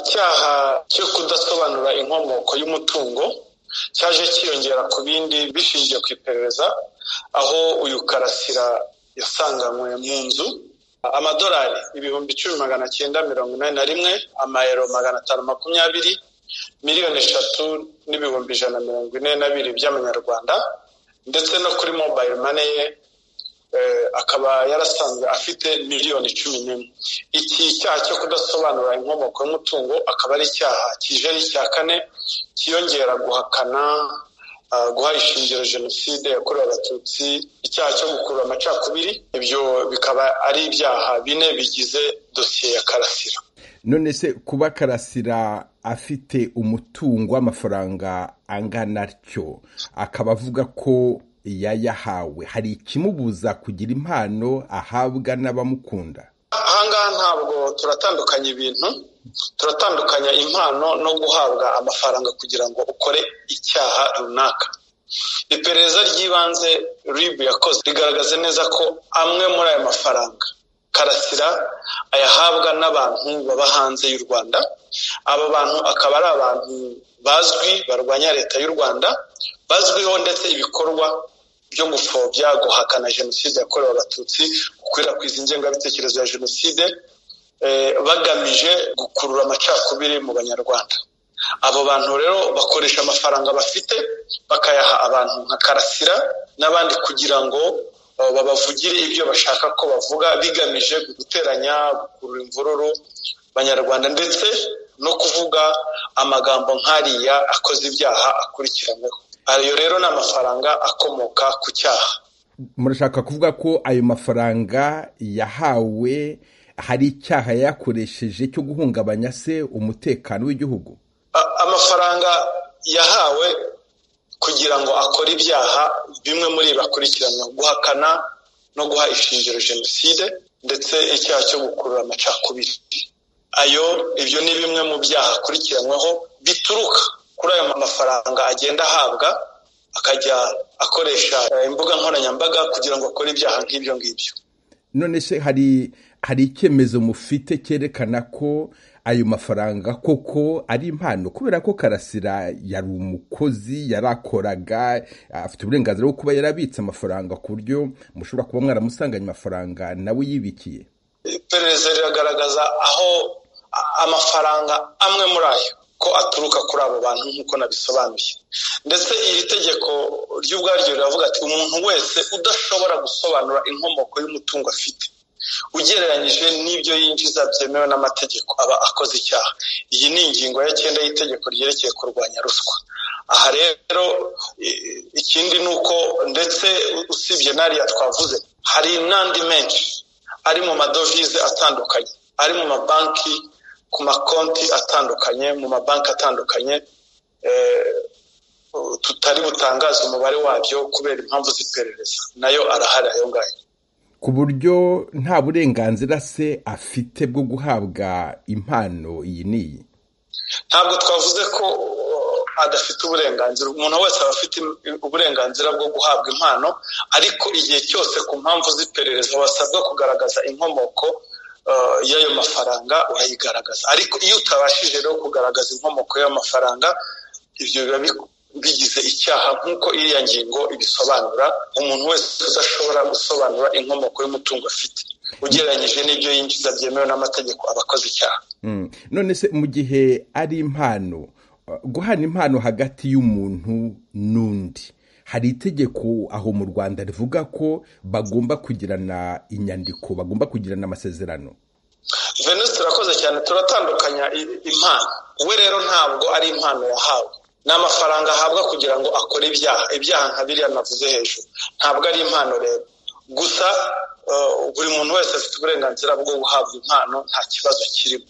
icyaha cyo kudasobanura inkomoko y'umutungo cyaje cyiyongera ku bindi bishingiye ku iperereza aho uyu karasira yasanganywe mu nzu amadolari ibihumbi icumi magana cyenda mirongo inani na rimwe amayero magana atanu makumyabiri miliyoni eshatu n'ibihumbi ijana mirongo ine na bibiri by'amanyarwanda ndetse no kuri mobayiro mane ye akaba yarasanzwe afite miliyoni cumi n'imwe iki cyaha cyo kudasobanura inkomoko y'umutungo akaba ari icyaha kijeri cya kane cyiyongera guhakana guha ishingiro jenoside yakorewe abatutsi icyaha cyo gukurura amacakubiri ibyo bikaba ari ibyaha bine bigize dosiye ya karasira none se kuba karasira afite umutungo w'amafaranga angana atyo akaba avuga ko yayahawe hari ikimubuza kugira impano ahabwa n'abamukunda ahangaha ntabwo turatandukanya ibintu turatandukanya impano no guhabwa amafaranga kugira ngo ukore icyaha runaka iperereza ry'ibanze ribu yakoze rigaragaza neza ko amwe muri aya mafaranga karasira ayahabwa n'abantu baba hanze y'u rwanda aba bantu akaba ari abantu bazwi barwanya leta y'u rwanda bazwiho ndetse ibikorwa byo gupfobya guhakana jenoside yakorewe abatutsi gukwirakwiza ingengabitekerezo ya jenoside bagamije gukurura amacakubiri mu banyarwanda abo bantu rero bakoresha amafaranga bafite bakayaha abantu nka karasira n'abandi kugira ngo babavugire ibyo bashaka ko bavuga bigamije guteranya gukurura imvururu banyarwanda ndetse no kuvuga amagambo nk'ariya akoze ibyaha akurikiranyweho ayo rero ni amafaranga akomoka ku cyaha murashaka kuvuga ko ayo mafaranga yahawe hari icyaha yakoresheje cyo guhungabanya se umutekano w'igihugu amafaranga yahawe kugira ngo akore ibyaha bimwe muri bakurikirana guhakana no guha ishingiro jenoside ndetse icyaha cyo gukurura amacakubiri ayo ibyo ni bimwe mu byaha akurikiranyweho bituruka kuri ayo mafaranga agenda ahabwa akajya akoresha imbuga nkoranyambaga kugira ngo akore ibyaha nk'ibyo ngibyo none se hari hari icyemezo mufite cyerekana ko ayo mafaranga koko ari impano kubera ko karasira yari umukozi yarakoraga afite uburenganzira bwo kuba yarabitse amafaranga ku buryo mushobora kuba mwaramusanganye amafaranga nawe yibikiye iperereza riragaragaza aho amafaranga amwe muri ayo ko aturuka kuri abo bantu nk'uko nabisobanuye ndetse iri tegeko ry'ubwaryo riravuga ati umuntu wese udashobora gusobanura inkomoko y'umutungo afite ugereranyije n'ibyo yinjiza byemewe n'amategeko aba akoze icyaha iyi ni ingingo ya cyenda y'itegeko ryerekeye kurwanya ruswa aha rero ikindi ni uko ndetse usibye n'ariya twavuze hari n'andi menshi ari mu madovize atandukanye ari mu mabanki ku makonti atandukanye mu mabanki atandukanye tutari butangaze umubare wabyo kubera impamvu z'iperereza nayo arahari ayo ngayo ku buryo nta burenganzira se afite bwo guhabwa impano iyi n'iyi ntabwo twavuze ko adafite uburenganzira umuntu wese aba afite uburenganzira bwo guhabwa impano ariko igihe cyose ku mpamvu z'iperereza wasabwa kugaragaza inkomoko y'ayo mafaranga urayigaragaza ariko iyo utabashije rero kugaragaza inkomoko y'amafaranga ibyo biba bigize icyaha nk'uko iriya ngingo ibisobanura umuntu wese udashobora gusobanura inkomoko y'umutungo afite ugereranyije n'ibyo yinjiza byemewe n'amategeko aba akoze icyaha none se mu gihe ari impano guhana impano hagati y'umuntu n'undi hari itegeko aho mu rwanda rivuga ko bagomba kugirana inyandiko bagomba kugirana amasezerano venus turakoze cyane turatandukanya impano we rero ntabwo ari impano yahawe ni amafaranga ahabwa kugira ngo akore ibyaha ibyaha nka biriya navuze hejuru ntabwo ari impano rero gusa buri muntu wese afite uburenganzira bwo guhabwa impano nta kibazo kirimo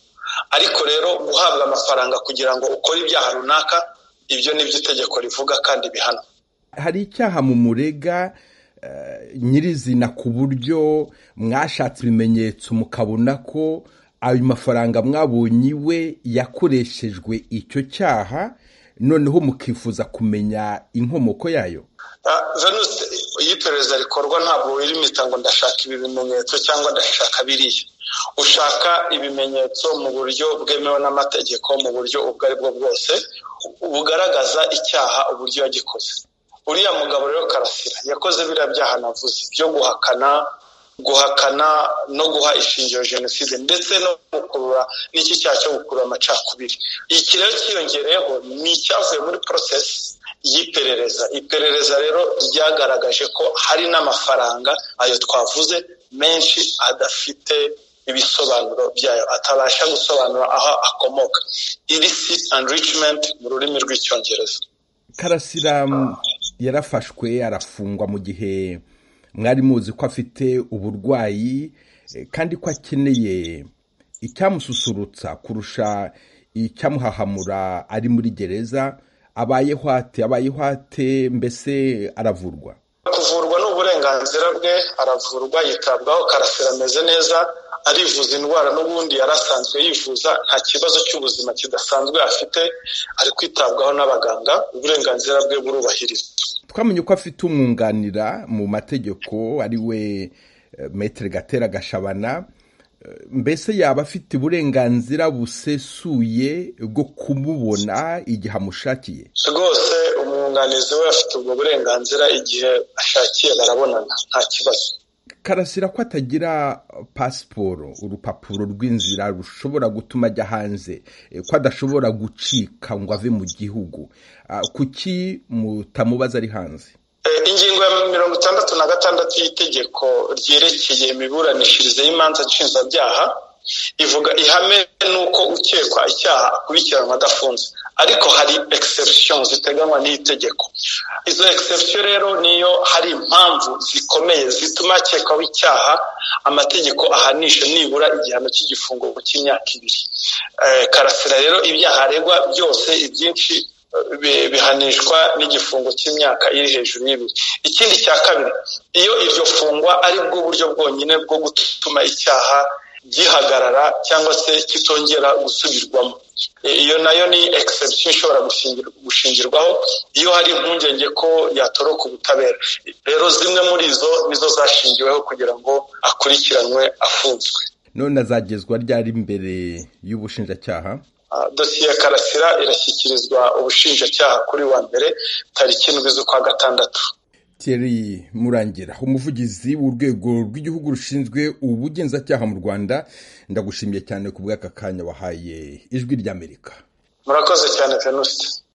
ariko rero guhabwa amafaranga kugira ngo ukore ibyaha runaka ibyo ni byo itegeko rivuga kandi bihana hari icyaha mu murega nyirizina ku buryo mwashatse ibimenyetso mukabona ko ayo mafaranga mwabonye iwe yakoreshejwe icyo cyaha noneho mukifuza kumenya inkomoko yayo venus iyo iperereza rikorwa ntabwo wirimita ngo ndashaka ibi bimenyetso cyangwa ndashaka biriya ushaka ibimenyetso mu buryo bwemewe n'amategeko mu buryo ubwo ari bwo bwose bugaragaza icyaha uburyo yagikoze uriya mugabo rero karasira yakoze biriya byaha navuze byo guhakana guhakana no guha ishingiro jenoside ndetse no gukurura n'iki cyaha cyo gukurura amacakubiri iki rero cyiyongereyeho ni icyavuye muri porosesi y'iperereza iperereza rero ryagaragaje ko hari n'amafaranga ayo twavuze menshi adafite ibisobanuro byayo atabasha gusobanura aho akomoka ilisi enrichment mu rurimi rw'icyongereza karasira yarafashwe arafungwa mu gihe mwari muzi ko afite uburwayi kandi ko akeneye icyamususurutsa kurusha icyamuhahamura ari muri gereza abayeho ate abayeho ate mbese aravurwa kuvurwa ni uburenganzira bwe aravurwa yitabwaho karasira ameze neza arivuza indwara n'ubundi yari asanzwe yivuza nta kibazo cy'ubuzima kidasanzwe afite ari kwitabwaho n'abaganga uburenganzira bwe burubahirizwa twamenye ko afite umwunganira mu mategeko ari we metero gatera gashabana mbese yaba afite uburenganzira busesuye bwo kumubona igihe amushakiye rwose umwunganizi we afite ubwo burenganzira igihe ashakiye barabonana nta kibazo karasira ko atagira pasiporo urupapuro rw'inzira rushobora gutuma ajya hanze ko adashobora gucika ngo ave mu gihugu kuki mutamubaza ari hanze ingingo ya mirongo itandatu na gatandatu y'itegeko ryerekeye imiburanishirize y'imanza nshinjabyaha ivuga ihame n'uko ukekwa icyaha akurikiranwa adafunze ariko hari egisepusiyo ziteganywa n'iyi tegeko izo egisepusiyo rero niyo hari impamvu zikomeye zituma hakekwaho icyaha amategeko ahanisha nibura igihano cy'igifungo cy'imyaka ibiri karasira rero ibyaha aregwa byose ibyinshi bihanishwa n'igifungo cy'imyaka iri hejuru y'ibiri ikindi cya kabiri iyo iryo fungwa ari bwo buryo bwonyine bwo gutuma icyaha gihagarara cyangwa se kitongera gusubirwamo iyo nayo ni egisepusiyo ishobora gushingirwaho iyo hari impungenge ko yatoroka ubutabera rero zimwe muri izo nizo zashingiweho kugira ngo akurikiranwe afunzwe none azagezwa ryari imbere y'ubushinjacyaha dosiye ya karasira irashyikirizwa ubushinjacyaha kuri wa mbere tariki indwi z'ukwa gatandatu Thierry murangira umuvugizi w'urwego rw'igihugu rushinzwe ubugenzacyaha mu rwanda ndagushimiye cyane ku bw'aka kanya wahaye ijwi ry'amerika murakoze cyane venuste